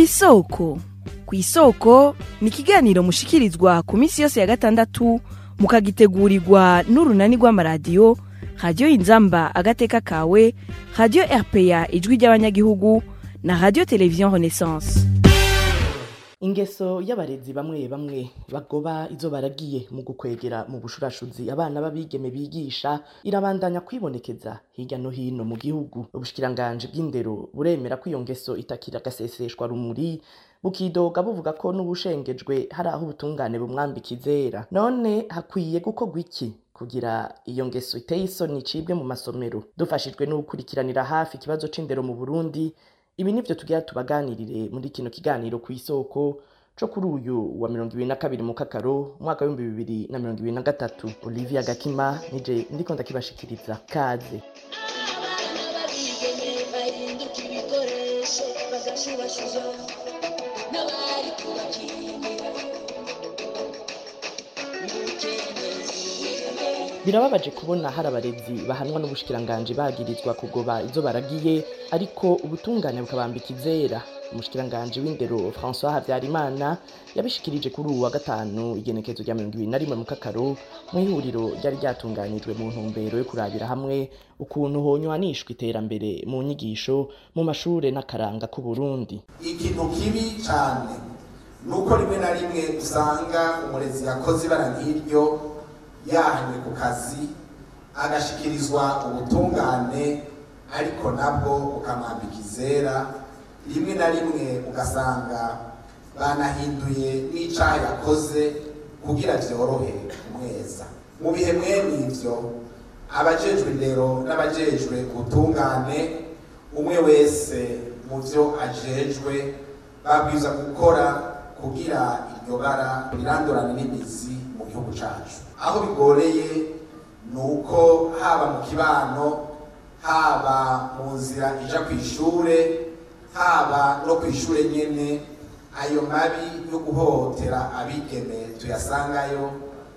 kw'isoko kw'isoko ni ikiganiro mushikirizwa ku minsi yose ya gatandatu mukagitegurirwa n'urunani rw'amaradiyo radiyo inzamba agateka kawe radiyo rpa ijwi ry'abanyagihugu na radiyo televiziyo renaissance ingeso y'abarezi bamwe bamwe bagoba izo baragiye mu gukwegera mu bushurashuzi abana b'abigeme bigisha irabandanya kwibonekeza hirya no hino mu gihugu ubushikiranganji bw'indero buremera ko iyo ngeso itakira agaseseshwa rumuri bukidoga buvuga ko n'ubushengejwe hari aho ubutungane bumwambika izera none hakwiye gukorwa iki kugira iyo ngeso iteye isoni icibwe mu masomero dufashijwe n'ugukurikiranira hafi ikibazo c'indero mu burundi ibi nivyo tugira tubaganirire muri kino kiganiro ku isoko co kuri uyu wa mirongo ibiri na kabiri mu kakaro umwaka w'ibihumbi bibiri na mirongo ibiri na gatatu olivia gakima nije ndiko ndakibashikiriza kaze abana babigeme bahinduka ibikoresho bagashurashuza n'abari kubakingira birababaje kubona hari abarezi bahanwa n'ubushikiranganji bagirizwa kugoba izo baragiye ariko ubutungane bukabambika izera umushikiranganji w'indero françois habyarimana yabishikirije kuri uwu wa gatanu igenekezo rya mirongo ibiri na rimwe mu kakaro mu ihuriro ryari ryatunganijwe mu ntumbero yo kurabira hamwe ukuntu honywanishwa iterambere mu nyigisho mu mashure n'akaranga k'uburundi ikintu kibi cyane ni uko rimwe na rimwe usanga umurezi yakoze ibara nk'iryo yahanywe ku kazi agashikirizwa ubutungane ariko nabwo bukamwambika izera rimwe na rimwe ugasanga banahinduye n'icaha yakoze kugira vyorohe kumweza mu bihe mwene ivyo abajejwe indero n'abajejwe ubutungane umwe wese mu vyo ajejwe babwiza gukora kugira iryo bara rirandurane n'imizi mu gihugu cacu aho bigoreye ni uko haba mu kibano haba mu nzira ija ku ishure haba no ku ishure nyene ayo mabi yo guhohotera abigeme tuyasangayo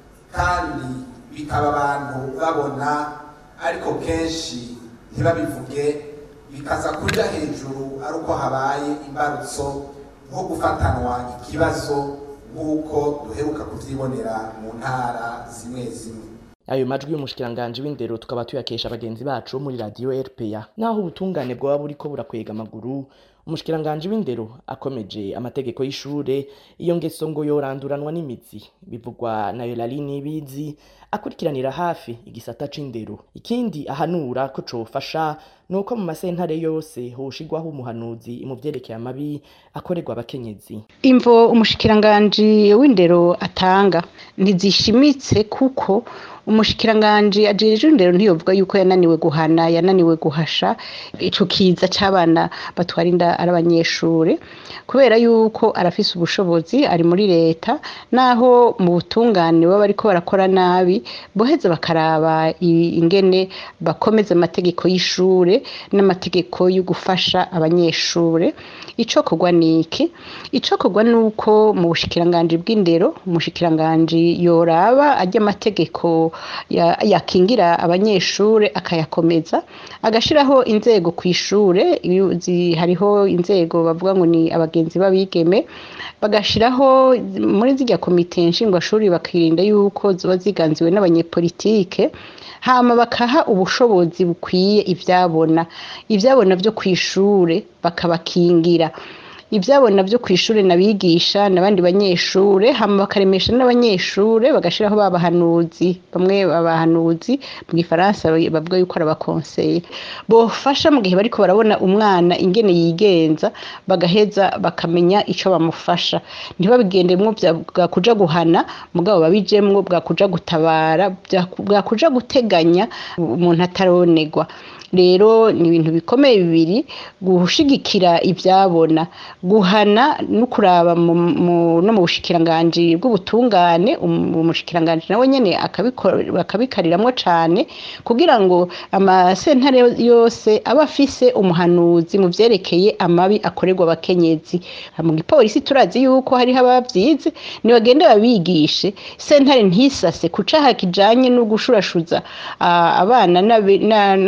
kandi bikaba abantu babona ariko kenshi ntibabivuge bikaza kuja hejuru ari uko habaye imbarutso nko gufatanwa ikibazo nk'uko duheruka kuvyibonera mu ntara zimwe zimwe ayo majwi y'umushikiranganji w'indero tukaba tuyakesha bagenzi bacu bo muri radiyo rpa naho ubutungane bwaba buriko burakwega amaguru umushikiranganji w'indero akomeje amategeko y'ishure iyo ngeso ngo yoranduranwa n'imizi bivugwa na yorali nibizi akurikiranira hafi igisata c'indero ikindi ahanura ko cofasha nuko mu masentare yose hoshigwaho umuhanuzi mu vyerekeye amabi akorerwa abakenyezi imvo umushikiranganji w'indero atanga ntizishimitse kuko umushikiranganji ajejwe indero ntiyovuga yuko yananiwe guhana yananiwe guhasha ico kiza c'abana batwara inda ari abanyeshure kubera yuko arafise ubushobozi ari muri leta naho mu butungane baba bariko barakora nabi boheza bakaraba i- ingene bakomeza amategeko y'ishure n'amategeko yo gufasha abanyeshure icokorwa niki icokorwa nuko mu bushikiranganji bw'indero umushikiranganji yoraba ajya amategeko ya- yakingira abanyeshure akayakomeza agashiraho inzego ku ishure iyo zi- hariho inzego bavuga ngo ni abagenzi b'abigeme bagashiraho muri zirya komite nshingwashuri bakirinda yuko ziba ziganziwe n'abanyepolitike hama bakaha ubushobozi bukwiye ivyabona ivyabona vyo kw'ishure bakabakingira ivyabona vyo kw'ishure n'abigisha n'abandi banyeshure hama bakaremesha n'abanyeshure bagashiraho babahanuzi bamwe babahanuzi mu gifaransa bavuga yuko ari abakonseye bofasha mu gihe bariko barabona umwana ingene yigenza bagaheza bakamenya ico bamufasha ntibabigendemwo vya- bwakuja guhana mugabo babijemwo bwakuja gutabara bya- bwakuja guteganya umuntu ataronegwa rero ni ibintu bikomeye bibiri gushigikira ivyabona guhana no kuraba mu- mu- no mu bushikiranganji bw'ubutungane um- umushikiranganji nawe nyene akabiko- akabikariramwo cane kugira ngo amasentare yose aba afise umuhanuzi mu vyerekeye amabi akorerwa abakenyezi mu gipolisi turazi yuko hariho abavyize nibagende babigishe sentare ntisase ku caha kijanye no gushurashuza ah, abana n'abi- na- n'abigeme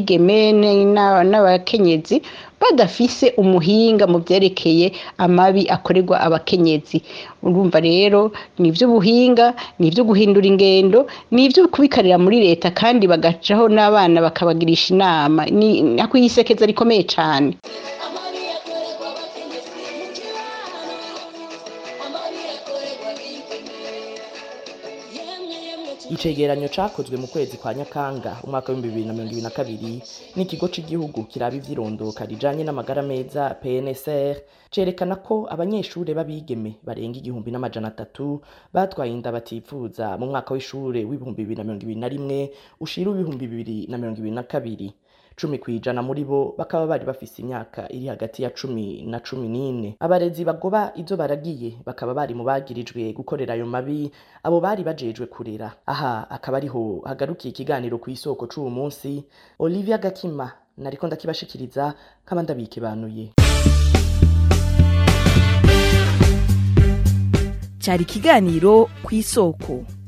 abigeme ne- n'a- n'abakenyezi badafise umuhinga mu vyerekeye amabi akorerwa abakenyezi urumva rero ni ivy'ubuhinga ni ivyo guhindura ingendo ni ivyo kubikarira muri leta kandi bagacaho n'abana bakabagirisha inama ni nako yisekeza rikomeye cane amabi akorerwa abakenyezi mu kibano amabi akorerwa abigeme yemwe yemwe icegeranyo cakozwe mu kwezi kwa nyakanga umwaka w'ibihumbi bibiri na mirongo ibiri na kabiri n'ikigo c'igihugu kiraba ivyirondoka rijanye n'amagara meza pnsr cerekana ko abanyeshure b'abigeme barenga igihumbi n'amajana atatu batwaye inda batifuza mu mwaka w'ishure w'ibihumbi bibiri na mirongo ibiri na rimwe ushira w'ibihumbi bibiri na mirongo ibiri na kabiri cumi kw'ijana muri bo bakaba bari bafise imyaka iri hagati ya cumi na cumi n'ine abarezi bagoba izo baragiye bakaba bari mu bagirijwe gukorera ayo mabi abo bari bajejwe kurera aha akaba ariho hagarukiye ikiganiro ku isoko c'uwo munsi olivia gakima nariko ndakibashikiriza nkaba ndabikibanuye cyari ikiganiro ku isoko